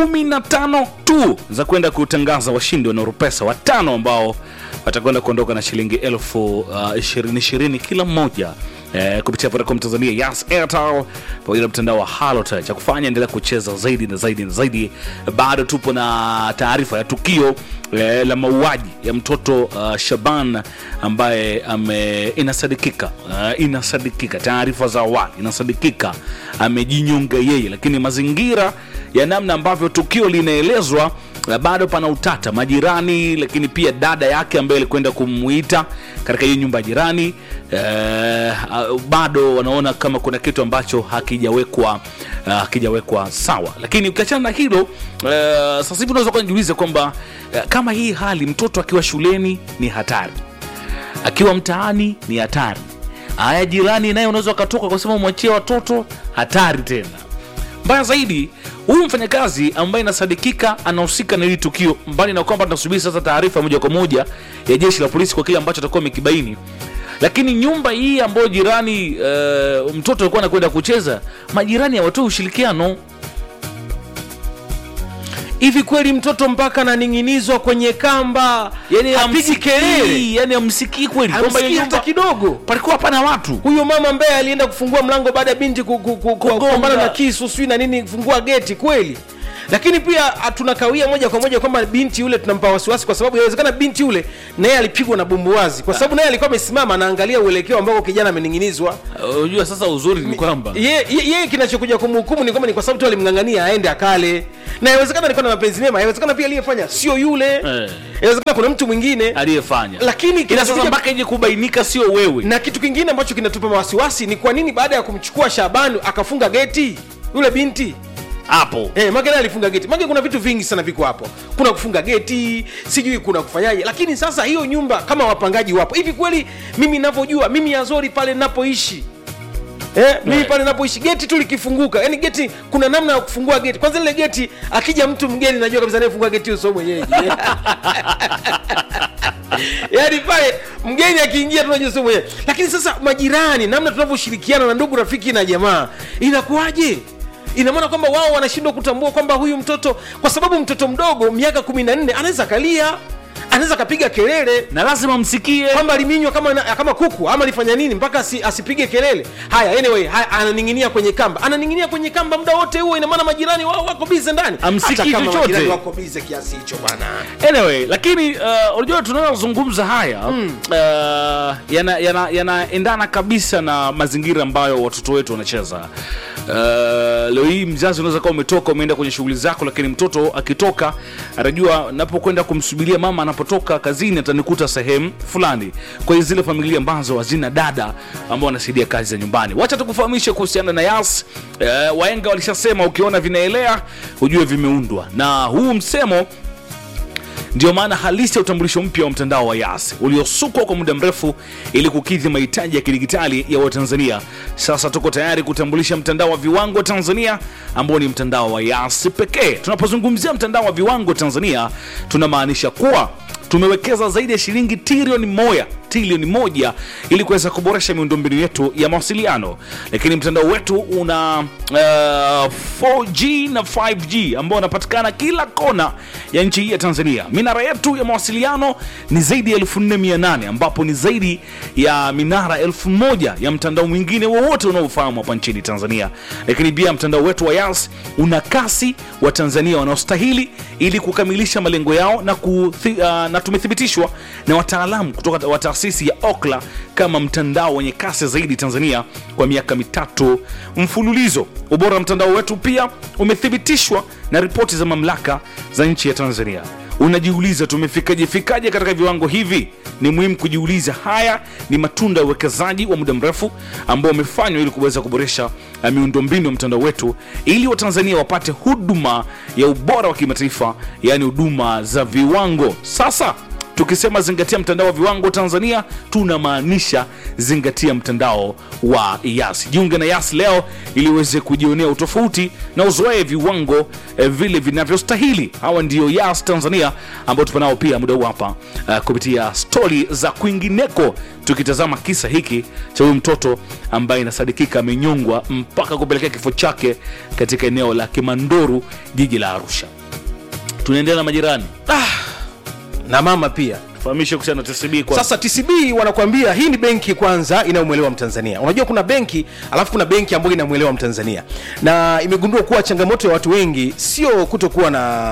kumi na tano tu za kwenda kutangaza washindi wa Nurupesa watano ambao watakwenda kuondoka na shilingi elfu uh, ishirini ishirini kila mmoja eh, kupitia Vodacom Tanzania, Yas, Airtel pamoja na mtandao wa Halotel. Cha kufanya endelea kucheza zaidi na zaidi na zaidi. Bado tupo na taarifa ya tukio eh, la mauaji ya mtoto uh, Shaban ambaye ame, inasadikika uh, inasadikika, taarifa za awali inasadikika amejinyonga yeye, lakini mazingira ya namna ambavyo tukio linaelezwa uh, bado pana utata. Majirani, lakini pia dada yake ambaye alikwenda kumuita katika hiyo nyumba ya jirani eh, uh, bado wanaona kama kuna kitu ambacho hakijawekwa uh, hakijawekwa sawa. Lakini ukiachana na hilo uh, sasa hivi unaweza kujiuliza kwamba uh, kama hii hali mtoto akiwa shuleni ni hatari, akiwa mtaani ni hatari, haya jirani naye unaweza ukatoka kwa sababu mwachie watoto, hatari tena. Mbaya zaidi, huyu mfanyakazi ambaye inasadikika anahusika na hili tukio, mbali na kwamba tunasubiri sasa taarifa moja kwa moja ya jeshi la polisi kwa kile ambacho atakuwa amekibaini lakini nyumba hii ambayo jirani uh, mtoto alikuwa anakwenda kucheza, majirani hawatoi ushirikiano. hivi kweli mtoto mpaka ananing'inizwa kwenye kamba Yani hapigi kelele yani amsikii kweli kwamba hiyo amsikii hata nyumba kidogo palikuwa hapana watu. huyo mama ambaye alienda kufungua mlango baada ya binti ku- ku- ku- ku- kupambana na kisu sijui na nini kufungua geti kweli lakini pia ah, tunakawia moja kwa moja kwamba binti yule tunampa wasiwasi kwa sababu inawezekana binti yule naye alipigwa na bumbuwazi kwa sababu naye alikuwa amesimama anaangalia uelekeo ambao kijana amening'inizwa Uh, Unajua sasa uzuri ni kwamba yeye ye, ye, kinachokuja kumhukumu ni kwamba ni kwa sababu tu alimng'ang'ania aende akale na inawezekana alikuwa na mapenzi mema inawezekana pia aliyefanya sio yule Eh. inawezekana kuna mtu mwingine aliyefanya, lakini ila sasa kinachokuja- mpaka ije kubainika sio wewe. na kitu kingine ambacho kinatupa wasiwasi ni kwa nini baada ya kumchukua Shabani akafunga geti yule binti hapo Eh, Magena alifunga geti. Mage kuna vitu vingi sana viko hapo. Kuna kufunga geti, sijui kuna kufanyaje. Lakini sasa hiyo nyumba kama wapangaji wapo. Hivi kweli mimi ninavyojua mimi Azori pale ninapoishi Eh, mimi Right. pale napoishi geti tu likifunguka, yani geti kuna namna ya kufungua geti. Kwanza ile geti akija mtu mgeni najua kabisa anayefungua geti huyo sio mwenyeji. yaani pale mgeni akiingia tunajua sio mwenyeji. Lakini sasa majirani, namna tunavyoshirikiana na ndugu, rafiki na jamaa, inakuwaje? ina maana kwamba wao wanashindwa kutambua kwamba huyu mtoto kwa sababu mtoto mdogo miaka kumi na nne anaweza akalia anaweza akapiga kelele na lazima msikie kwamba aliminywa kama, kama kuku ama alifanya nini mpaka asi, asipige kelele haya anyway haya, ananing'inia kwenye kamba ananing'inia kwenye kamba muda wote huo ina maana majirani wao wako bize ndani Hamsikii Hata kama chochote. majirani wako bize kiasi hicho bwana anyway lakini uh, unajua tunayozungumza haya mm. uh, yanaendana yana, yanaendana kabisa na mazingira ambayo watoto wetu wanacheza uh, leo hii mzazi unaweza kuwa umetoka umeenda kwenye shughuli zako lakini mtoto akitoka anajua napokwenda kumsubiria mama anapotoka kazini atanikuta sehemu fulani kwa hiyo zile familia ambazo hazina dada ambao wanasaidia kazi za nyumbani wacha tukufahamishe kuhusiana na yas uh, waenga walishasema ukiona vinaelea hujue vimeundwa na huu msemo ndio maana halisi ya utambulisho mpya wa mtandao wa Yas uliosukwa kwa muda mrefu ili kukidhi mahitaji ya kidigitali ya Watanzania. Sasa tuko tayari kutambulisha mtandao wa viwango Tanzania ambao ni mtandao wa Yas pekee. Tunapozungumzia mtandao wa viwango Tanzania, tunamaanisha kuwa tumewekeza zaidi ya shilingi trilioni moja trilioni moja ili kuweza kuboresha miundombinu yetu ya mawasiliano, lakini mtandao wetu una uh, 4G na 5G ambao unapatikana kila kona ya nchi hii ya Tanzania. Minara yetu ya mawasiliano ni zaidi ya 4800 ambapo ni zaidi ya minara 1000 ya mtandao mwingine wowote unaofahamu hapa nchini Tanzania. Lakini pia mtandao wetu wa Yas una kasi wa Tanzania wanaostahili ili kukamilisha malengo yao na, kuthi, uh, na tumethibitishwa na wataalamu kutoka wa taasisi ya Okla kama mtandao wenye kasi zaidi Tanzania kwa miaka mitatu mfululizo. Ubora wa mtandao wetu pia umethibitishwa na ripoti za mamlaka za nchi ya Tanzania. Unajiuliza tumefikaje fikaje katika viwango hivi? Ni muhimu kujiuliza. Haya ni matunda ya uwekezaji wa muda mrefu ambao umefanywa ili kuweza kuboresha uh, miundombinu ya mtandao wetu ili Watanzania wapate huduma ya ubora wa kimataifa, yaani huduma za viwango. Sasa tukisema zingatia mtandao wa viwango tanzania tunamaanisha zingatia mtandao wa yas jiunge na yas leo ili uweze kujionea utofauti na uzoee viwango eh, vile vinavyostahili hawa ndio yas tanzania ambao tupo nao pia muda huu hapa uh, kupitia stori za kwingineko tukitazama kisa hiki cha huyu mtoto ambaye inasadikika amenyongwa mpaka kupelekea kifo chake katika eneo la kimandoru jiji la arusha tunaendelea na majirani na mama pia fahamishe kuhusiana na tcb kwa sasa tcb wanakuambia hii ni benki kwanza inayomwelewa mtanzania unajua kuna benki alafu kuna benki ambayo inamwelewa mtanzania na imegundua kuwa changamoto ya watu wengi sio kutokuwa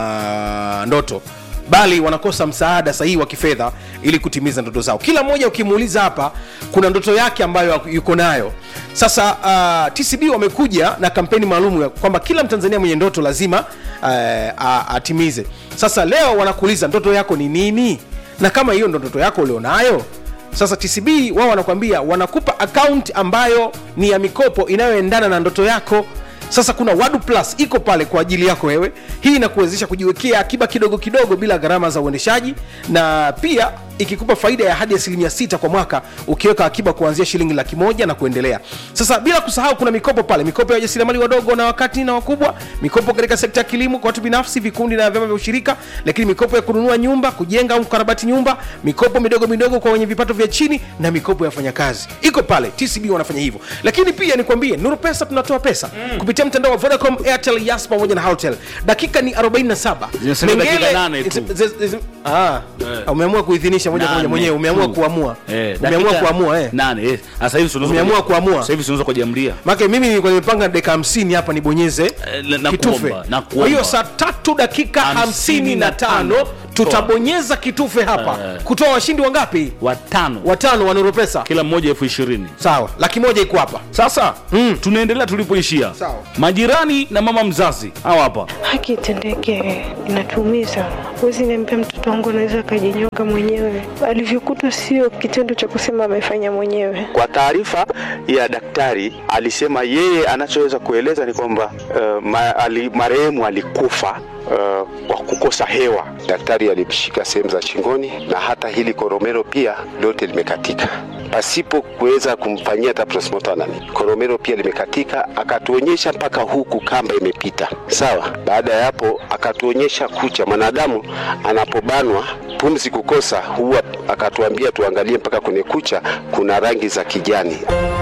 na ndoto bali wanakosa msaada sahihi wa kifedha ili kutimiza ndoto zao kila mmoja ukimuuliza hapa kuna ndoto yake ambayo yuko nayo sasa uh, tcb wamekuja na kampeni maalum ya kwamba kila mtanzania mwenye ndoto lazima uh, a- atimize sasa leo wanakuuliza ndoto yako ni nini na kama hiyo ndo ndoto yako ulionayo sasa tcb wao wanakwambia wanakupa akaunti ambayo ni ya mikopo inayoendana na ndoto yako sasa kuna wadu plus iko pale kwa ajili yako wewe hii inakuwezesha kujiwekea akiba kidogo kidogo bila gharama za uendeshaji na pia ikikupa faida ya hadi asilimia sita kwa mwaka ukiweka akiba kuanzia shilingi laki moja na kuendelea sasa bila kusahau kuna mikopo pale mikopo ya wajasiriamali wadogo na wakati na wakubwa mikopo katika sekta ya kilimo kwa watu binafsi vikundi na vyama vya ushirika lakini mikopo ya kununua nyumba kujenga au kukarabati nyumba mikopo midogo midogo kwa wenye vipato vya chini na mikopo ya wafanyakazi iko pale tcb wanafanya hivyo lakini pia nikwambie nuru pesa tunatoa pesa mm. kupitia mtandao wa vodacom airtel yas pamoja na haltel dakika ni 47 Zinasalia dakika Mengele- nane tu. zi- zi- zi- ah, umeamua kuidhinisha moja kwa moja Nane mwenyewe umeamua tu. kuamua Eh, umeamua dakika kuamua eh. nane eh. Sasa hivi tunaweza Umeamua kuja- kuamua. sasa hivi tunaweza kujiamlia make mimi nilikuwa nimepanga dakika 50 hapa nibonyeze Eh, na- na kitufe kuomba, na kuomba. kwa hiyo saa tatu dakika Hamsini na 55 tano. tutabonyeza kitufe hapa Eh. kutoa washindi wangapi watano watano wa Nuru pesa kila mmoja elfu ishirini sawa laki moja iko hapa sasa mm. tunaendelea tulipoishia Sawa. majirani na mama mzazi hawa hapa haki itendeke, inatuumiza. Huwezi niambia mtoto wangu anaweza akajinyonga mwenyewe. Alivyokutwa sio kitendo cha kusema amefanya mwenyewe. Kwa taarifa ya daktari alisema yeye anachoweza kueleza ni kwamba uh, ma, ali, marehemu alikufa uh, kwa kukosa hewa. Daktari alimshika sehemu za shingoni na hata hili koromero pia lote limekatika pasipo kuweza kumfanyia hata postmortem. Koromero pia limekatika, akatuonyesha mpaka huku kamba imepita. Sawa. Baada ya hapo akatuonyesha kucha. Mwanadamu anapobanwa pumzi kukosa, huwa akatuambia tuangalie mpaka kwenye kucha, kuna rangi za kijani.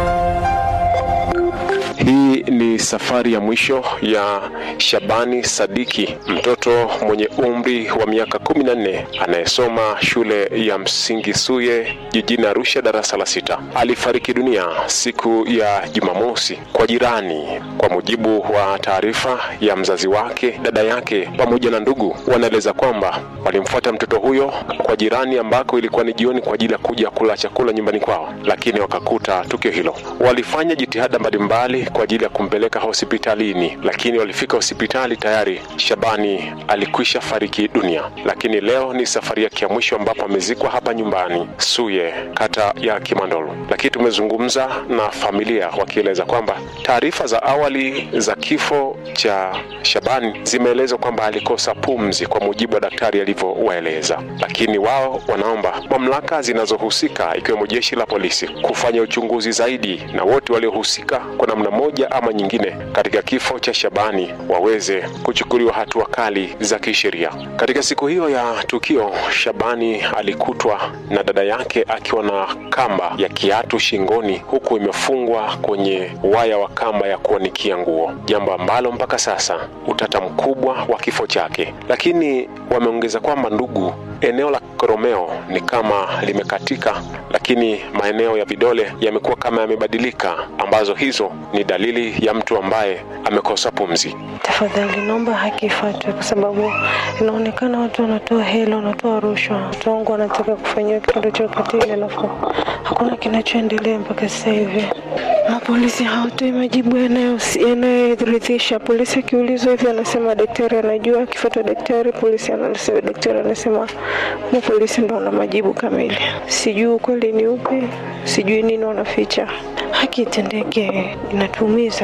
Hii ni safari ya mwisho ya Shabani Sadiki, mtoto mwenye umri wa miaka 14 anayesoma shule ya msingi Suye jijini Arusha, darasa la sita. Alifariki dunia siku ya Jumamosi kwa jirani, kwa mujibu wa taarifa ya mzazi wake. Dada yake pamoja na ndugu wanaeleza kwamba walimfuata mtoto huyo kwa jirani, ambako ilikuwa ni jioni kwa ajili ya kuja kula chakula nyumbani kwao, lakini wakakuta tukio hilo. Walifanya jitihada mbalimbali kwa ajili ya kumpeleka hospitalini, lakini walifika hospitali tayari Shabani alikwisha fariki dunia. Lakini leo ni safari yake ya mwisho ambapo amezikwa hapa nyumbani Suye, kata ya Kimandolo. Lakini tumezungumza na familia wakieleza kwamba taarifa za awali za kifo cha Shabani zimeelezwa kwamba alikosa pumzi kwa mujibu wa daktari alivyowaeleza, lakini wao wanaomba mamlaka zinazohusika ikiwemo jeshi la polisi kufanya uchunguzi zaidi na wote waliohusika kwa namna moja ama nyingine katika kifo cha Shabani waweze kuchukuliwa hatua kali za kisheria. Katika siku hiyo ya tukio, Shabani alikutwa na dada yake akiwa na kamba ya kiatu shingoni, huku imefungwa kwenye waya wa kamba ya kuanikia nguo, jambo ambalo mpaka sasa utata mkubwa wa kifo chake. Lakini wameongeza kwamba ndugu, eneo la koromeo ni kama limekatika, lakini maeneo ya vidole yamekuwa kama yamebadilika, ambazo hizo ni dalili ya mtu ambaye amekosa pumzi. Tafadhali naomba haki ifuatwe, kwa sababu inaonekana watu wanatoa hela, wanatoa rushwa. Watu wangu wanataka kufanyiwa kitendo cha ukatili, alafu hakuna kinachoendelea mpaka sasa hivi. Mapolisi hawatoi majibu yanayo- yanayoridhisha. Polisi akiulizwa hivi anasema daktari anajua, akifuata daktari, polisi anasema daktari anasema mu polisi ndo wana majibu kamili. Sijui ukweli ni upi, sijui nini wanaficha. Haki itendeke, inatuumiza.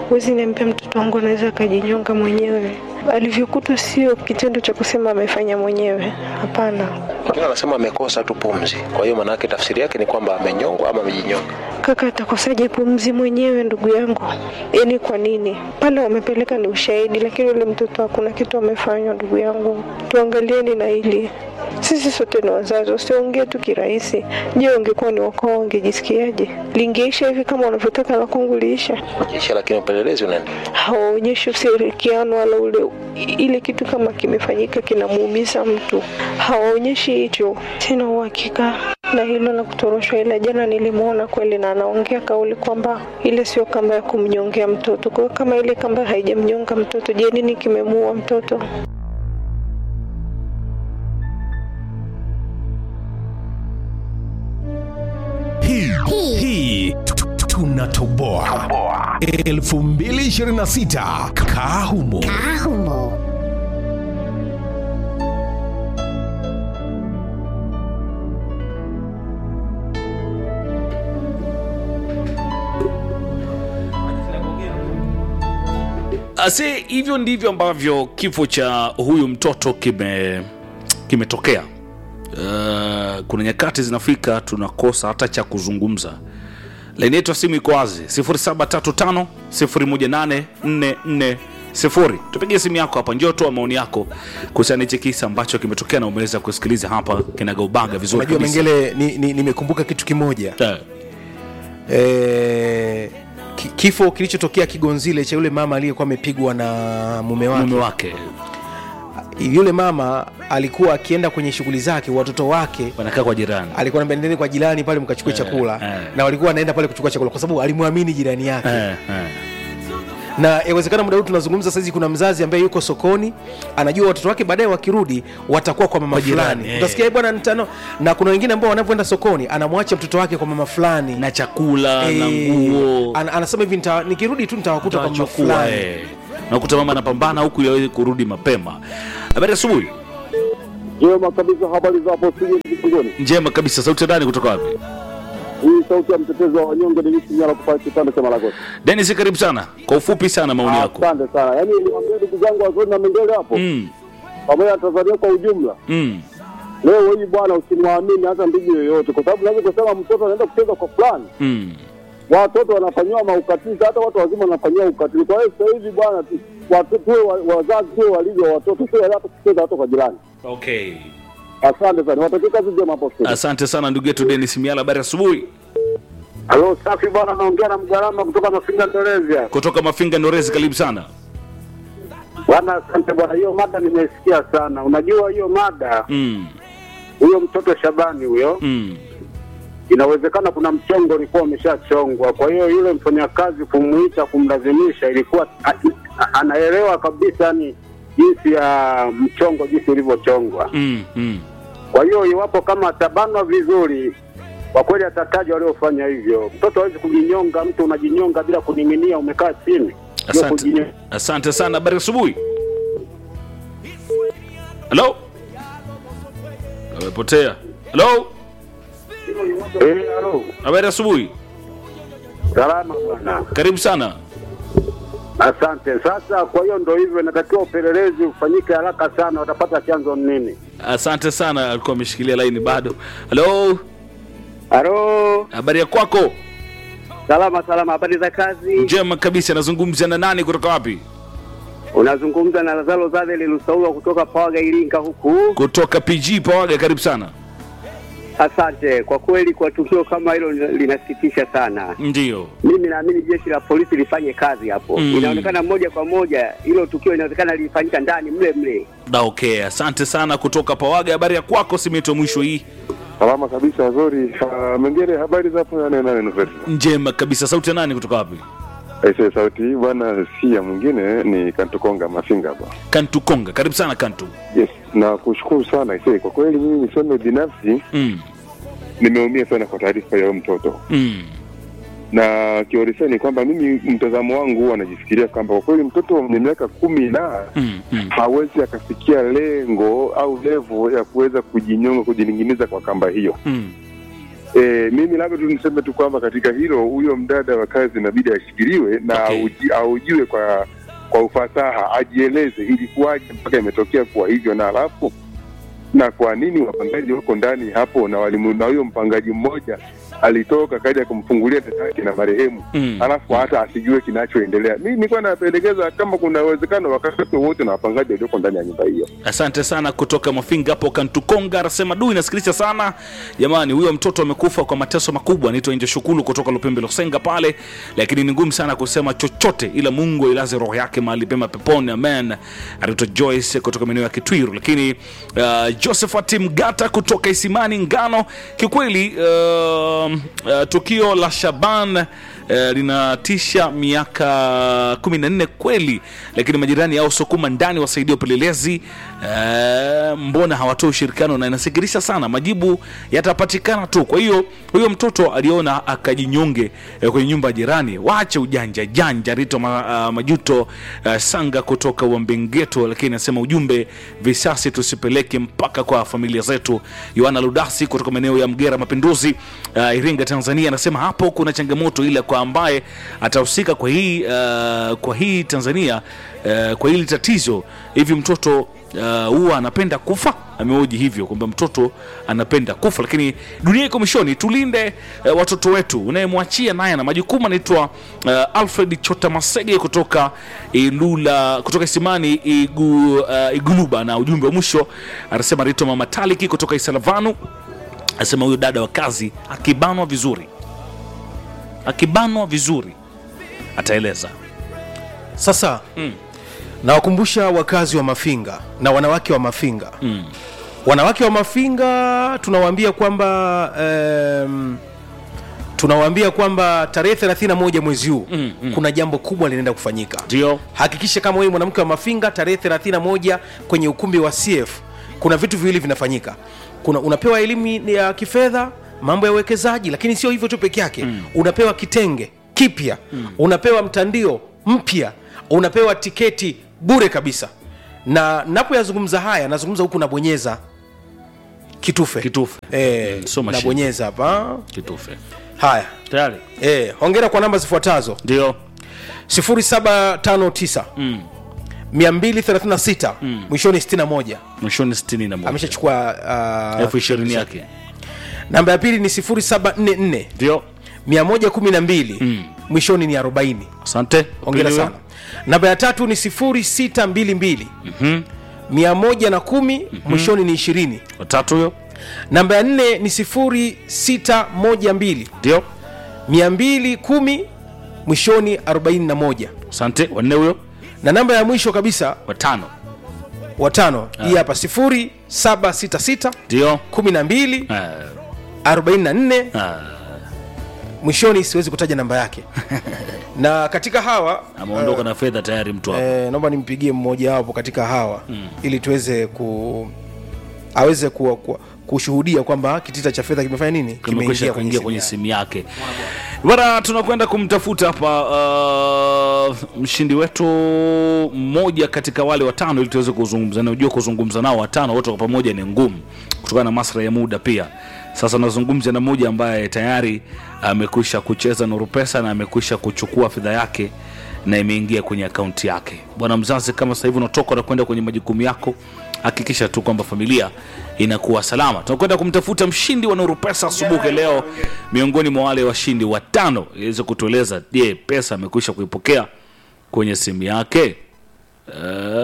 Huwezi niambia mtoto wangu anaweza akajinyonga mwenyewe. Alivyokutwa sio kitendo cha kusema amefanya mwenyewe, hapana. Wengine wanasema amekosa tu pumzi, kwa hiyo maanake tafsiri yake ni kwamba amenyongwa ama amejinyonga. Kaka atakosaje pumzi mwenyewe, ndugu yangu? Yaani kwa nini pale wamepeleka ni ushahidi, lakini yule mtoto hakuna kitu amefanywa. Ndugu yangu, tuangalieni na hili. Sisi sote ni wazazi, usiongee tu kirahisi. Je, ungekuwa ni wakao ungejisikiaje? Lingeisha hivi kama unavyotaka la kwangu liisha? Kisha lakini upelelezi unaendelea. hawaonyeshi ushirikiano wala ule ile kitu kama kimefanyika kinamuumiza mtu, hawaonyeshi hicho. Sina uhakika na hilo la kutoroshwa, ila jana nilimwona kweli na anaongea kauli kwamba ile sio kamba ya kumnyongea mtoto. Kwa hiyo kama ile kamba haijamnyonga mtoto, je, nini kimemuua mtoto? hii hii tu- tu- tunatoboa 2026 kaa humo Ase, hivyo ndivyo ambavyo kifo cha huyu mtoto kime kimetokea. Uh, kuna nyakati zinafika tunakosa hata cha kuzungumza. Laini yetu ya simu iko wazi 0735 018440. Tupigie simu yako hapa, njoo toa maoni yako kuhusiana na hichi kisa ambacho kimetokea na umeweza kusikiliza hapa kinagaubaga vizuri unajua kabisa. mengele nimekumbuka ni, nimekumbuka kitu kimoja Eh, e, ki, kifo kilichotokea kigonzile cha yule mama aliyekuwa amepigwa na mume wake mume wake yule mama alikuwa akienda kwenye shughuli zake watoto wake wanakaa kwa jirani. alikuwa anambia nendeni kwa jirani pale mkachukue chakula eh. na walikuwa wanaenda pale kuchukua chakula kwa sababu alimwamini jirani yake Eh, eh. na yawezekana muda huu tunazungumza saizi kuna mzazi ambaye yuko sokoni anajua watoto wake baadaye wakirudi watakuwa kwa mama Kwa jirani, fulani eh. utasikia "Eh, bwana nitano na kuna wengine ambao wanavyoenda sokoni anamwacha mtoto wake kwa mama fulani na chakula na Eh, nguo an, anasema hivi "Nita- nikirudi tu nitawakuta kwa mama Utawachukua, fulani eh. nakuta mama anapambana huku ili aweze kurudi mapema. Habari asubuhi Jema kabisa, habari za hapo studio Mkongoni. njema kabisa. Sauti ya ndani kutoka wapi? Hii sauti ya mtetezi wa wanyonge ni misi nyala kupa kitanda cha Malagosi. Dennis, karibu sana kwa ufupi sana maoni yako. Asante sana. Yaani niwaambie ndugu zangu wazuri na mengele hapo Mm, pamoja na Tanzania kwa ujumla. mm. Leo hii bwana, usimwamini hata ndugu yoyote, kwa sababu naweza kusema mtoto anaenda kucheza kwa fulani, Mm. watoto wanafanyiwa maukatili, hata watu wazima wanafanyiwa ukatili. Kwa hiyo sasa hivi bwana, tu- watu tuwe wa- wazazi tuwe walivyo watoto, tuwe hata kucheza hata kwa jirani. Okay. Asante sana, watakie kazi njema hapo studio. Asante sana ndugu yetu Dennis Miala, habari asubuhi Halo, safi bwana, naongea na mgarama kutoka Mafinga Indonesia. kutoka Mafinga Norezi, karibu sana. Bwana, asante bwana, hiyo mada nimesikia sana. Unajua hiyo mada, Mm, huyo mtoto Shabani huyo, mm. inawezekana kuna mchongo ulikuwa umeshachongwa. Kwa hiyo yule mfanyakazi kumuita, kumlazimisha, ilikuwa a- a- anaelewa kabisa ni jinsi ya mchongo jinsi ulivyochongwa. Mm, mm. Kwa hiyo iwapo kama atabanwa vizuri, kwa kweli atataja waliofanya hivyo. Mtoto hawezi kujinyonga, mtu unajinyonga bila kuning'inia, umekaa chini. Hiyo Asante, kujinyonga. asante sana. Habari asubuhi. Halo, amepotea. Halo, Eh, halo. habari asubuhi, Salama bwana. karibu sana. Asante. Sasa kwa hiyo ndo hivyo, inatakiwa upelelezi ufanyike haraka sana, watapata chanzo ni nini. Asante sana, alikuwa ameshikilia laini bado. Halo, Halo, habari ya kwako? salama salama, habari za kazi? Njema kabisa. Nazungumza na nani kutoka wapi? Unazungumza na Lazaro Zadeli Lusaulwa kutoka Pawaga, Iringa huku. Kutoka PG Pawaga, karibu sana. Asante. Kwa kweli, kwa tukio kama hilo linasikitisha sana. Ndio. Mimi naamini jeshi la polisi lifanye kazi hapo. Mm. Inaonekana moja kwa moja hilo tukio inawezekana lilifanyika ndani mle mle. Da, okay. Asante sana kutoka Pawaga. Habari ya kwako simeto mwisho hii? Salama kabisa, wazuri. Uh, mengine habari za hapo nane nane nuferi. Njema kabisa. Sauti ya nani kutoka wapi? Aise, sauti hii bwana si ya mwingine, ni Kantukonga Mafinga hapa. Kantu Konga, karibu sana Kantu. Yes, na kushukuru sana aise. Kwa kweli mimi niseme binafsi Mm. nimeumia sana kwa taarifa ya huyo mtoto, Mm. na kiuhalisia ni kwamba mimi mtazamo wangu huwa najifikiria kwamba kwa kweli mtoto mwenye miaka kumi na Mm. Mm. hawezi akafikia lengo au levo ya kuweza kujinyonga, kujining'iniza kwa kamba hiyo. Mm. E, mimi labda tu niseme tu kwamba katika hilo huyo mdada wa kazi inabidi ashikiliwe na Okay. auji- aujiwe kwa kwa ufasaha, ajieleze ilikuwaje mpaka imetokea kuwa hivyo, na alafu na kwa nini wapangaji wako ndani hapo na walimu, na huyo mpangaji mmoja alitoka kaja kumfungulia dada yake na marehemu Mm. alafu hata asijue kinachoendelea. Mi nilikuwa napendekeza kama kuna uwezekano wakati wote na wapangaji walioko ndani ya nyumba hiyo. asante sana kutoka mafinga hapo kantukonga anasema du inasikilisha sana jamani huyo mtoto amekufa kwa mateso makubwa naitwa nje shukulu kutoka lupembe losenga pale lakini ni ngumu sana kusema chochote ila mungu ailaze roho yake mahali pema peponi amen anaitwa joyce kutoka maeneo ya kitwiru lakini uh, josephat mgata kutoka isimani ngano kiukweli uh, uh, tukio la shaban Eh, linatisha miaka 14 kweli lakini majirani au sukuma ndani wasaidia upelelezi eh, mbona hawatoi ushirikiano na inasikirisha sana majibu yatapatikana tu kwa hiyo huyo mtoto aliona akajinyonge eh, kwenye nyumba ya jirani waache ujanja janja rito ma, uh, majuto uh, sanga kutoka wambengeto lakini anasema ujumbe visasi tusipeleke mpaka kwa familia zetu yohana ludasi kutoka maeneo ya mgera mapinduzi uh, iringa tanzania anasema hapo kuna changamoto ile kwa ambaye atahusika kwa hii uh, kwa hii tanzania uh, kwa hili tatizo hivi mtoto uh, huwa anapenda kufa ameoji hivyo kwamba mtoto anapenda kufa lakini dunia iko mwishoni tulinde uh, watoto wetu unayemwachia naye na majukumu anaitwa uh, alfred chota masege kutoka ilula kutoka isimani igu, uh, iguluba na ujumbe wa mwisho anasema rito mama taliki kutoka isalavanu anasema huyo dada wa kazi akibanwa vizuri akibanwa vizuri ataeleza sasa mm. nawakumbusha wakazi wa mafinga na wanawake wa mafinga mm. wanawake wa mafinga tunawaambia kwamba um, tunawaambia kwamba tarehe 31 mwezi huu Mm, mm. kuna jambo kubwa linaenda kufanyika ndio hakikisha kama wewe mwanamke wa mafinga tarehe 31 kwenye ukumbi wa cf kuna vitu viwili vinafanyika kuna unapewa elimu ya kifedha mambo ya uwekezaji lakini sio hivyo tu peke yake mm. unapewa kitenge kipya mm. unapewa mtandio mpya unapewa tiketi bure kabisa na napoyazungumza haya nazungumza huku nabonyeza kitufe kitufe e, sio mashine. nabonyeza hapa kitufe haya tayari e, hongera kwa namba zifuatazo ndio 0759 mm. 236 mwishoni 61 mwishoni 61 ameshachukua uh, elfu ishirini yake namba ya pili ni 0744 ndio 112 Mm. mwishoni ni 40 asante ongera Pili sana namba ya tatu ni 0622 Mhm. 110 mwishoni ni 20 watatu huyo namba ya nne ni 0612 ndio 210 mwishoni 41 asante wanne huyo na namba ya mwisho kabisa watano watano hii hapa 0766 ndio 12 Ah, 44 ah, mwishoni siwezi kutaja namba yake na katika hawa ameondoka na fedha tayari mtu hapo eh, naomba nimpigie mmoja wapo katika hawa mm. ili tuweze ku aweze ku, ku, kushuhudia kwamba kitita cha fedha kimefanya nini kimekwisha kuingia kwenye simu simu yake bana tunakwenda kumtafuta hapa uh, mshindi wetu mmoja katika wale watano ili tuweze kuzungumza nao. Unajua kuzungumza nao watano wote kwa pamoja ni ngumu kutokana na maslahi ya muda pia sasa nazungumza na mmoja ambaye tayari amekwisha kucheza nuru pesa na amekwisha kuchukua fedha yake na imeingia kwenye akaunti yake bwana mzazi kama sasa hivi unatoka na kwenda kwenye majukumu yako hakikisha tu kwamba familia inakuwa salama tunakwenda kumtafuta mshindi wa nuru pesa asubuhi leo miongoni mwa wale washindi watano iweze kutueleza je pesa amekwisha kuipokea kwenye simu yake uh,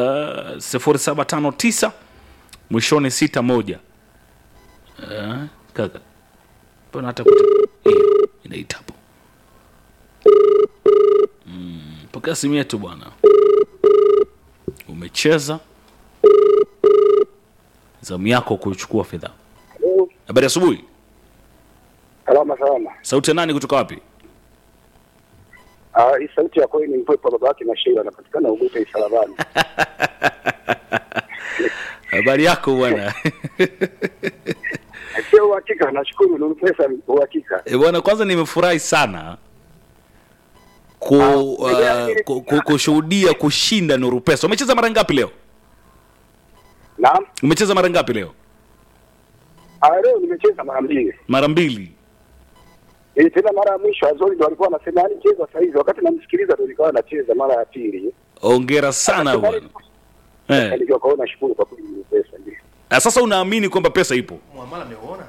0759 mwishoni 61 uh, kaka mbona hata kuta hiyo inaita hapo mm, pokea simu yetu bwana umecheza zamu yako kuchukua fedha habari ya asubuhi Salama salama. sauti ya nani kutoka wapi Ah, hii sauti ya kweli ni mpepo baba yake na Sheila anapatikana Uguta Isalabani. habari yako bwana Sio uhakika, nashukuru ni pesa uhakika. E bwana, kwanza nimefurahi sana ku, uh, ku, ku, kushuhudia kushinda Nuru Pesa. Umecheza mara ngapi leo? Naam. Umecheza mara ngapi leo? Ah, leo nimecheza mara mbili. Mara mbili. Eh, tena mara ya mwisho Azori ndo alikuwa anasema yani cheza saa hizi, wakati namsikiliza ndo nikawa nacheza mara ya pili. ongera sana bwana eh. Yaani kwa kaona shukuru kwa kweli ni pesa ndio. Na sasa unaamini kwamba pesa ipo Muamala ameuona?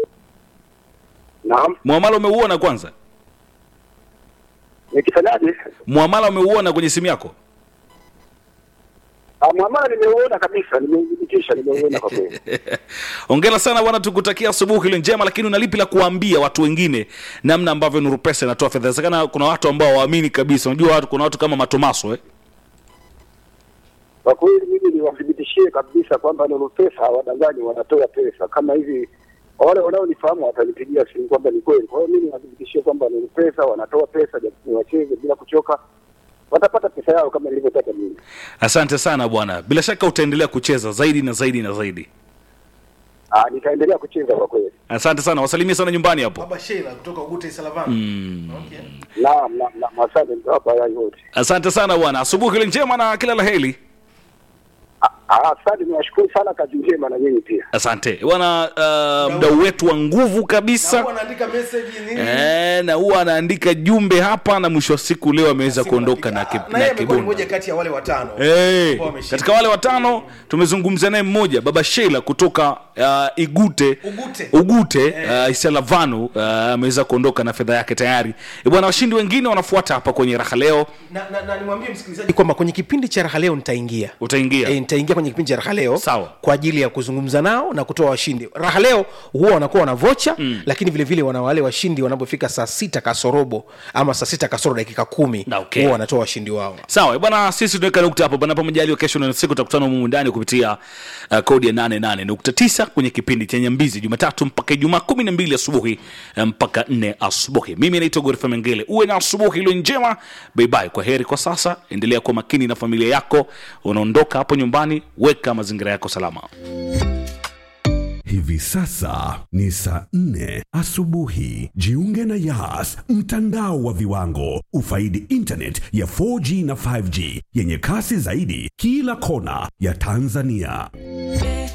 Naam, mwamala umeuona kwanza nikifanyaje? mwamala umeuona kwenye simu yako Ah, Mwamala nimeuona kabisa, nimeudhibitisha, nimeuona kwa kweli. ongera sana bwana tukutakia asubuhi ile njema lakini unalipi la kuambia watu wengine namna ambavyo nuru pesa inatoa fedha inawezekana kuna watu ambao waamini kabisa unajua watu kuna watu kama matomaso eh? Kwa kweli mimi niwathibitishie kabisa kwamba Nuru Pesa hawadanganyi, wanatoa pesa kama hivi. Wale wanaonifahamu watanipigia simu kwamba ni kweli. Kwa hiyo mimi niwathibitishie kwamba Nuru Pesa wanatoa pesa, japo wacheze bila kuchoka, watapata pesa yao kama nilivyotaka mimi. asante sana bwana bila shaka utaendelea kucheza zaidi na zaidi na zaidi Ah, nitaendelea kucheza kwa kweli. asante sana wasalimie sana nyumbani hapo Baba Sheila kutoka Ugute Salavana. mm. Okay. Naam, naam, naam, asante mtawapa yai wote. asante sana bwana asubuhi ile njema na kila la heri Ah, asante, niwashukuru sana, kazi njema na nyinyi pia. asante bwana uh, mdau wetu wa nguvu Na kabisa huwa anaandika message nini? Eh, na huwa anaandika jumbe hapa na mwisho wa siku leo ameweza Simu kuondoka na, anaandika. ki, Ah, na yeye na amekuwa ni kibunda mmoja kati ya wale watano. Hey, ambao wameshinda. katika wale watano tumezungumza naye mmoja baba Sheila kutoka uh, Igute Ugute. Ugute uh, Isalavanu uh, ameweza kuondoka na fedha yake tayari. E bwana, washindi wengine wanafuata hapa kwenye raha leo. Na, na, na nimwambie msikilizaji kwamba kwenye kipindi cha raha leo nitaingia Utaingia e, nitaingia kwenye kipindi cha raha leo Sawa. kwa ajili ya kuzungumza nao na kutoa washindi raha leo huwa wanakuwa wana vocha mm. lakini vile vile wana wale washindi wanapofika saa sita kasorobo ama saa sita kasoro dakika kumi Na, okay. huwa wanatoa washindi wao Sawa bwana, sisi tunaweka nukta hapo bwana, majaliwa kesho na siku tutakutana humu ndani kupitia uh, kodi ya 88.9 kwenye kipindi cha Nyambizi Jumatatu mpaka Ijumaa 12 asubuhi eh, mpaka 4 asubuhi. Mimi naitwa Gorifa Mengele, uwe na asubuhi iliyo njema. Bye bye, kwa heri kwa sasa. Endelea kuwa makini na familia yako, unaondoka hapo nyumbani, weka mazingira yako salama. Hivi sasa ni saa nne asubuhi. Jiunge na Yas, mtandao wa viwango. Ufaidi internet ya 4G na 5G yenye kasi zaidi kila kona ya Tanzania.